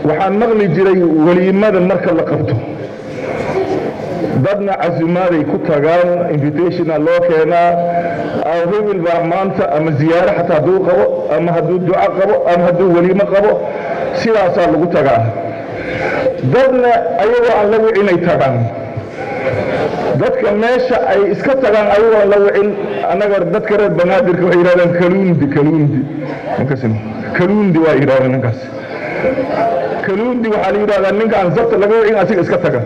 waxaan maqli jiray weliimada marka la qabto dadna casumaaday ku tagaan invitationa loo keenaa hebel baa maanta ama ziyaaro xataa hadduu qabo ama hadduu duco qabo ama hadduu weliimo qabo sidaasaa lagu tagaa dadna ayagoo aan la wicinay tagaan dadka meesha ay iska tagaan ayagoo aan la wicin annaga dadka reer banaadirka waxay yidhahdaan kaluundi kaluundi kaluundi waa yidhahdaan ninkaas kaluundi waxaa la yidhahdaa ninka aan sabta laga wicin asiga iska taga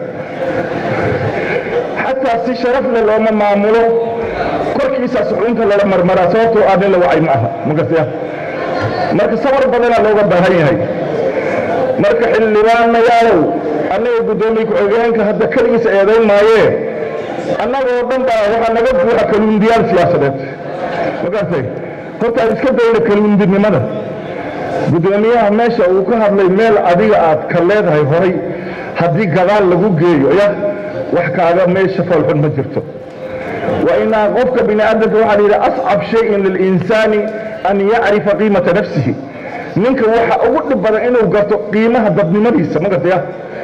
xataa si sharaf leh looma maamulo korkiisaas xunta lala marmaraa sababtoo ah nin la wacay ma aha magartaya marka sabar badanaa looga baahan yahay marka xildhibaanayaalow annaga guddoomiye ku-xigeenka hadda keligiisa eedayn maayee annagoo dhan baa waxaa naga buuxa kaluundiyaal siyaasadeed magartay horta aan iska dayna kaluundinimada guddoomiyaha meesha uu ka hadlay meel adiga aad ka leedahay horay haddii gadaal lagu geeyo ya wax kaaga meesha foolxun ma jirto wa inaa qofka bini aadamka waxaa la yidhi ascab shayin lilinsaani an yacrifa qiimata nafsihi ninka waxa ugu dhib badan inuu garto qiimaha dadnimadiisa ma gartaya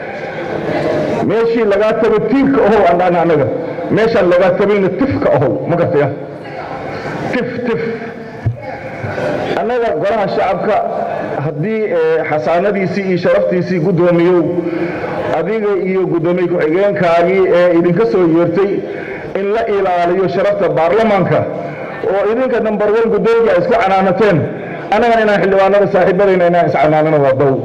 meeshii lagaa tago tiirka ohow andhaan annaga meeshaan lagaa tabayna tifka ohow ma gartaya tif tif annaga golaha shacabka haddii xasaanadiisii iyo sharaftiisii guddoomiyow adiga iyo guddoomiye ku-xigeenkaagii ee idinka soo yeertay in la ilaaliyo sharafta baarlamaanka oo idinka number one guddoomiya ay isku canaanateen annagana inaan xildhibaanada saaxiibadayna inaan iscanaanano waa dow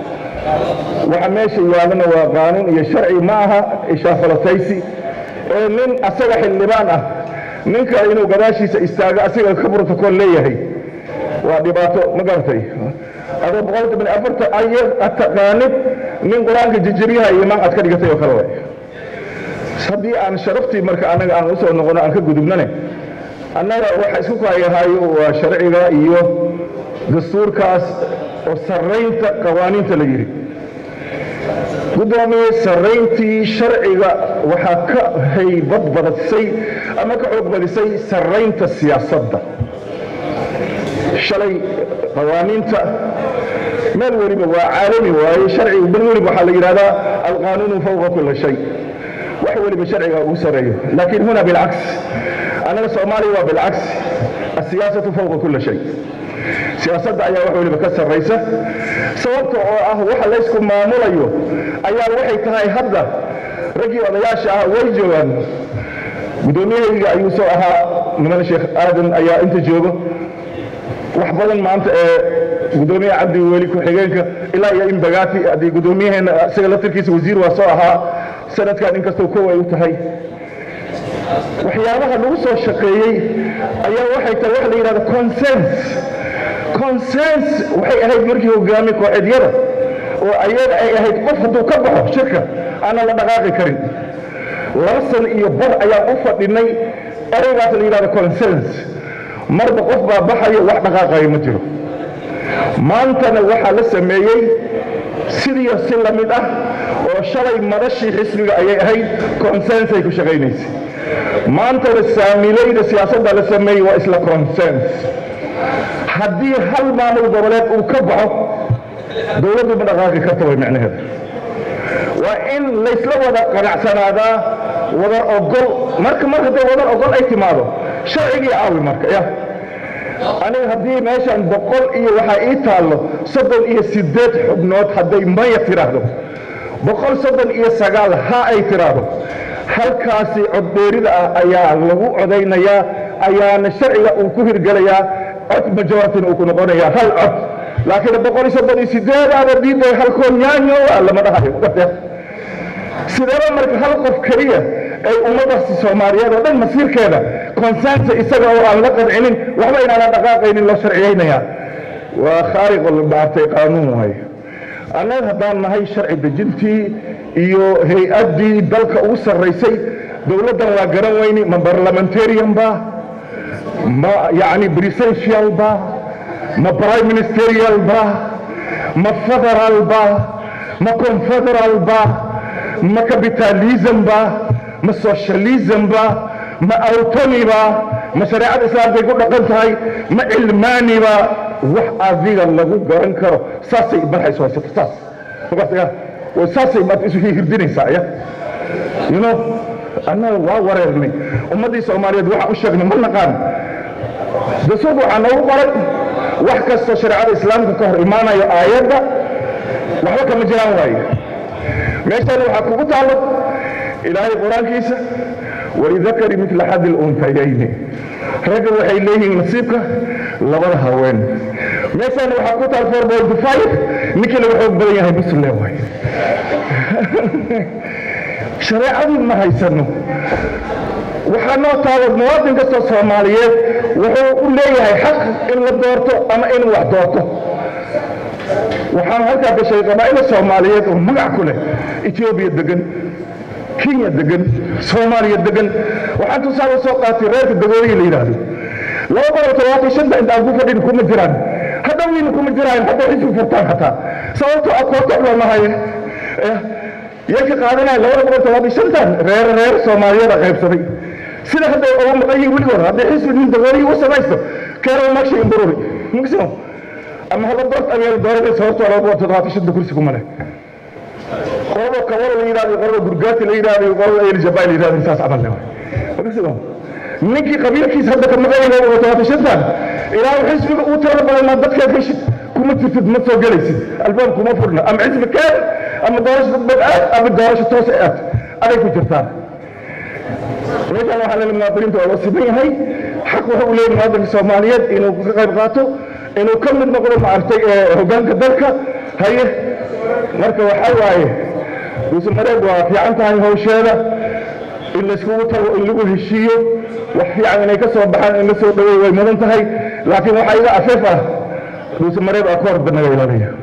waxa meesha yaalana waa qaanuun iyo sharci ma aha ishaafalataysi ee nin asaga xildhibaan ah ninka inuu gadaashiisa istaago asiga ka brotocool leeyahay waa dhibaato ma garatay adoo boqolka bin afarta ayar ad taqaanid nin qur-aanka jijiryaha iyo imaan aad ka dhigatay oo kale way haddii aan sharaftii marka annaga aan usoo noqono aan ka gudubnane annaga waxa isku kaayahaayo waa sharciga iyo dastuurkaas oo sarraynta qawaaniinta la yidhi guddoomiye sarrayntii sharciga waxaa ka haybad badisay ama ka xoog badisay sarraynta siyaasadda shalay qawaaniinta meel weliba waa caalami waaye sharcigu meel weliba waxaa la yidhahdaa alqaanuunu fawqa kula shay wax weliba sharciga ugu sarreeyo laakiin huna bilcaks annaga soomaaliya waa bilcaks asiyaasatu fawqa kula shay siyaasadda ayaa wax weliba ka sarraysa sababta oo ah waxa laysku maamulayo ayaa waxay tahay hadda raggii odayaasha ah way joogaan guddoomiyahayga ayuu soo ahaa niman sheekh aadan ayaa inta joogo wax badan maanta ee guddoomiyaha cabdi weli ku-xigeenka ilaa iyo in bagaati haddii guddoomiyaheena isaga laftirkiisa wasiir waa soo ahaa sanadkan inkastoo kow ay u tahay waxyaabaha lagu soo shaqeeyey ayaa waxay tahay waxa la yidhahda consens consens waxay ahayd markii hogaami kooxeedyada oo ayaga ay ahayd qof hadduu ka baxo shirka aanan la dhaqaaqi karin laba san iyo bar ayaan u fadhinay ereygaas la yidhahda consens marba qof baa baxayo wax dhaqaaqayo ma jiro maantana waxaa la sameeyey sidiiyo si la mid ah oo shalay madashii xisbiga ayay ahayd consensay ku shaqaynaysay maantana saamilayda siyaasadda la sameeyey waa isla consens haddii hal maamul goboleed uu ka baxo dowladdu ma dhaqaaqi karta way micnaheeda waa in laysla wada qanacsanaadaa wada ogol marka mar hadday wada ogol ay timaado sharcigii caawi marka ya aniga haddii meeshan boqol iyo waxaa ii taallo soddon iyo siddeed xubnood hadday maya tiraahdo boqol soddon iyo sagaal ha ay tiraahdo halkaasi coddheerida ah ayaa lagu codaynayaa ayaana sharciga uu ku hirgelayaa cod majoritina uu ku noqonayaa hal cod laakiin boqol iyo soddon iyo siddeedaaba diiday halkoo nyaanyo waa lama dhahayo sideeba marka hal qof keliya ay ummadaasi soomaaliyeed oo dhan masiirkeeda konsensa isaga oo aan la qancinin waxba inaanan dhaqaaqaynin loo sharciyaynayaa waa khaariqul maartay qaanuun waaye annaga haddaan nahay sharci dejintii iyo hay-addii dalka ugu sarraysay dowladdan waa garan weyni ma barlamentarian ba ma yacni presidential ba ma prime ministerial ba ma federal ba ma confederal ba ma capitalism ba ma socialism ba ma autonomy ba ma shareecada islaamkay ku dhaqan tahay ma cilmaani ba wax adiga lagu garan karo saasay marxaysu haysato saas waqtiga way saasay maad isu hirdinaysaa ya you know annaga waa wareernay ummaddii soomaaliyeed waxaan u sheegnay ma naqaan dastuurka waxaa noogu qoray wax kastoo shareecada islaamka ka hor imaanayo aayadda waxba kama jiraan waaye meeshaan waxaa kugu taallo ilaahay qur-aankiisa walidakari midla xadi luntayayni ragga waxay leeyihiin nasiibka labada haween meeshaan waxaa ku taal four point five ninkii laga xoog badan yahay muslim waay shareecadii ma haysano waxaa noo taalo muwaadin kastoo soomaaliyeed wuxuu u leeyahay xaq in la doorto ama inuu wax doorto waxaan halkaa gashay qabaa'ila soomaaliyeed oo magac ku leh etoobiya degan kenya degan soomaaliya degan waxaan tusaale soo qaatay reerka dagooyihi la yidhaahdo laba boqol todobaatan shanta inta aan ku fadhin kuma jiraan hadda weyna kuma jiraan hadda xisbi furtaan xataa sababtoo ah koortox loo nahaye yay ka qaadanaya labada boqol todobaatan shantan reer reer soomaaliyeed a qaybsaday sida hadda uga maqan yihin weligood haddii xisbi nin dagooyihi u samaysto keero magshay imbururi mugsimo ama hala doort abeer dooranaysa horta laba boqol todobaatan shanta kursi kuma leh qolada kabada la yidhahdo qolada gurgaati la yidhahdo qolada eljabaa la yidhahdo saas camal le waay ninkii qabiilkiisa hadda ka maqanyay laba boqol todobaatan shantan ilaa xisbiga uu tirada badan maa dadkaad heshid kuma jirtid ma soo gelaysid albaab kuma furna ama xisbi keen ama doorasho dadbad aad ama doorasho toos aad aday ku jirtaan meeshaan waxaa leeyahay muwaadiniinta waa loo siman yahay xaq waxa uu leeyahay muwaadinka soomaaliyeed inuu ka qayb qaato inuu ka mid noqdo maaragtay hoggaanka dalka haye marka waxaa waaye duusamareeb waa fiican tahay hawsheeda in layskugu tago in lagu heshiiyo wax fiican inay ka soo baxaan in la soo dhaweey way mudan tahay laakiin waxaa iga afeef ah duusamareeb aa ka hor naga ilaaliya